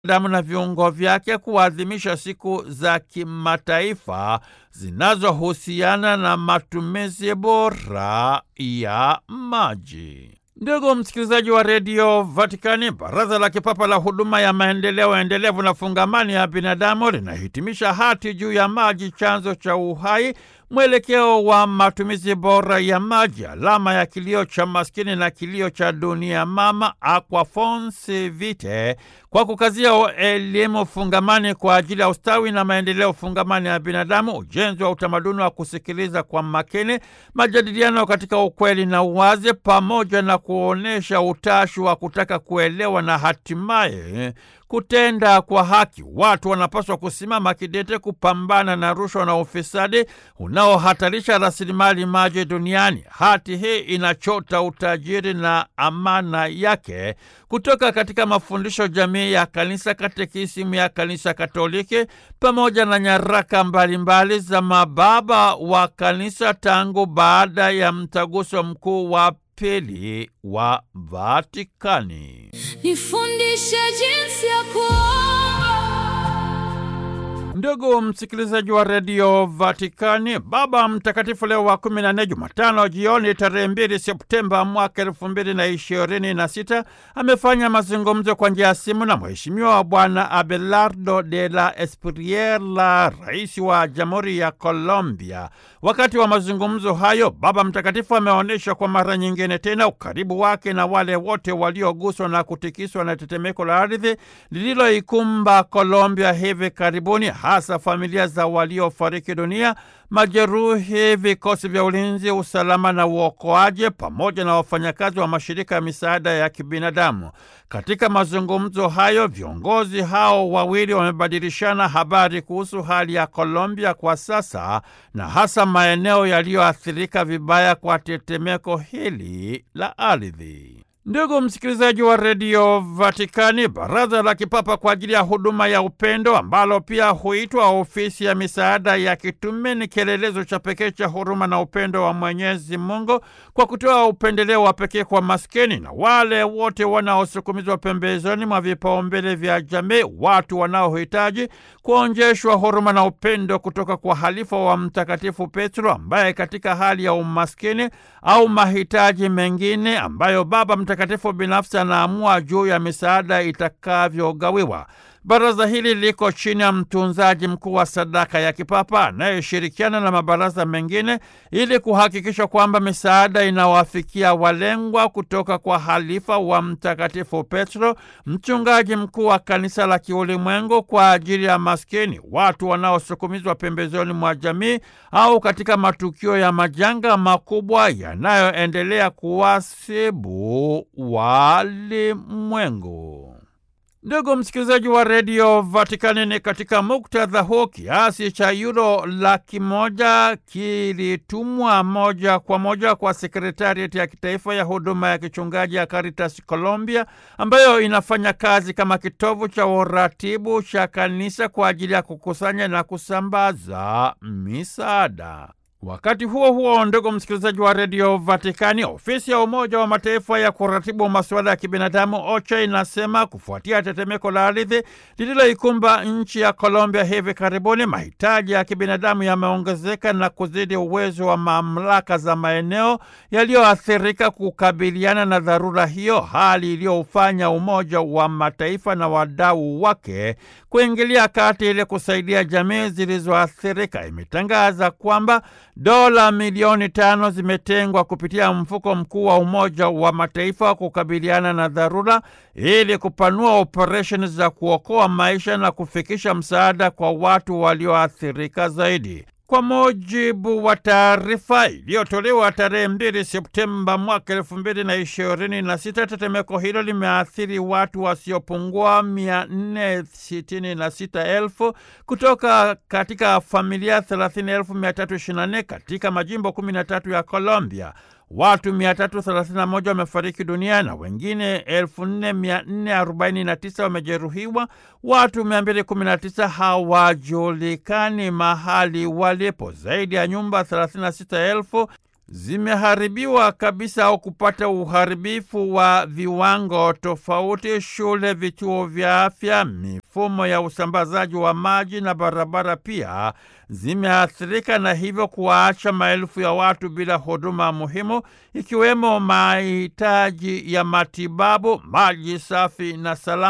damu na viungo vyake kuadhimisha siku za kimataifa zinazohusiana na matumizi bora ya maji. Ndugu msikilizaji wa redio Vatikani, baraza la kipapa la huduma ya maendeleo endelevu na fungamani ya binadamu linahitimisha hati juu ya maji, chanzo cha uhai, mwelekeo wa matumizi bora ya maji, alama ya kilio cha maskini na kilio cha dunia mama, Aquafons Vitae, kwa kukazia elimu fungamani kwa ajili ya ustawi na maendeleo fungamani ya binadamu, ujenzi wa utamaduni wa kusikiliza kwa makini, majadiliano katika ukweli na uwazi, pamoja na kuonyesha utashi wa kutaka kuelewa na hatimaye kutenda kwa haki. Watu wanapaswa kusimama kidete kupambana na rushwa na ufisadi unaohatarisha rasilimali maji duniani. Hati hii inachota utajiri na amana yake kutoka katika mafundisho jamii ya Kanisa, katekisimu ya Kanisa Katoliki pamoja na nyaraka mbalimbali za mababa wa Kanisa tangu baada ya mtaguso mkuu wa pili wa Vatikani. Nifundishe jinsi ya kuomba. Ndugu msikilizaji wa redio Vatikani, Baba Mtakatifu Leo wa kumi na nne, Jumatano jioni tarehe mbili Septemba mwaka elfu mbili na ishirini na sita amefanya mazungumzo kwa njia ya simu na Mheshimiwa wa Bwana Abelardo de la Espriella, rais wa Jamhuri ya Colombia. Wakati wa mazungumzo hayo, Baba Mtakatifu ameonyesha kwa mara nyingine tena ukaribu wake na wale wote walioguswa na kutikiswa na tetemeko la ardhi lililoikumba Colombia hivi karibuni, hasa familia za waliofariki dunia, majeruhi, vikosi vya ulinzi, usalama na uokoaji, pamoja na wafanyakazi wa mashirika ya misaada ya kibinadamu. Katika mazungumzo hayo, viongozi hao wawili wamebadilishana habari kuhusu hali ya Colombia kwa sasa na hasa maeneo yaliyoathirika vibaya kwa tetemeko hili la ardhi. Ndugu msikilizaji wa redio Vatikani, baraza la kipapa kwa ajili ya huduma ya upendo ambalo pia huitwa ofisi ya misaada ya kitume ni kielelezo cha pekee cha huruma na upendo wa Mwenyezi Mungu kwa kutoa upendeleo wa pekee kwa maskini na wale wote wanaosukumizwa pembezoni mwa vipaumbele vya jamii, watu wanaohitaji kuonjeshwa huruma na upendo kutoka kwa halifa wa Mtakatifu Petro ambaye katika hali ya umaskini au mahitaji mengine ambayo Baba Mtakatifu binafsi anaamua juu ya misaada itakavyogawiwa. Baraza hili liko chini ya mtunzaji mkuu wa sadaka ya kipapa anayeshirikiana na mabaraza mengine ili kuhakikisha kwamba misaada inawafikia walengwa kutoka kwa halifa wa Mtakatifu Petro, mchungaji mkuu wa kanisa la kiulimwengu kwa ajili ya maskini, watu wanaosukumizwa pembezoni mwa jamii au katika matukio ya majanga makubwa yanayoendelea kuwasibu walimwengu. Ndugu msikilizaji wa redio Vatikani, ni katika muktadha huu kiasi cha yuro laki moja kilitumwa moja kwa moja kwa sekretariati ya kitaifa ya huduma ya kichungaji ya Caritas Colombia, ambayo inafanya kazi kama kitovu cha uratibu cha kanisa kwa ajili ya kukusanya na kusambaza misaada. Wakati huo huo, ndugu msikilizaji wa redio Vatikani, ofisi ya Umoja wa Mataifa ya kuratibu masuala ya kibinadamu OCHA inasema kufuatia tetemeko la ardhi lililoikumba nchi ya Colombia hivi karibuni, mahitaji ya kibinadamu yameongezeka na kuzidi uwezo wa mamlaka za maeneo yaliyoathirika kukabiliana na dharura hiyo, hali iliyoufanya Umoja wa Mataifa na wadau wake kuingilia kati ili kusaidia jamii zilizoathirika. Imetangaza kwamba dola milioni tano zimetengwa kupitia mfuko mkuu wa Umoja wa Mataifa wa kukabiliana na dharura ili kupanua operesheni za kuokoa maisha na kufikisha msaada kwa watu walioathirika zaidi. Kwa mujibu wa taarifa iliyotolewa tarehe mbili Septemba mwaka elfu mbili na ishirini na sita, tetemeko hilo limeathiri watu wasiopungua mia nne sitini na sita elfu kutoka katika familia thelathini elfu mia tatu ishirini na nne katika majimbo kumi na tatu ya Colombia. Watu 331 wamefariki dunia na wengine 4449 wamejeruhiwa. Watu 219 hawajulikani mahali walipo. Zaidi ya nyumba 36,000 zimeharibiwa kabisa au kupata uharibifu wa viwango tofauti. Shule, vituo vya afya, mifumo ya usambazaji wa maji na barabara pia zimeathirika na hivyo kuwaacha maelfu ya watu bila huduma muhimu ikiwemo mahitaji ya matibabu, maji safi na salama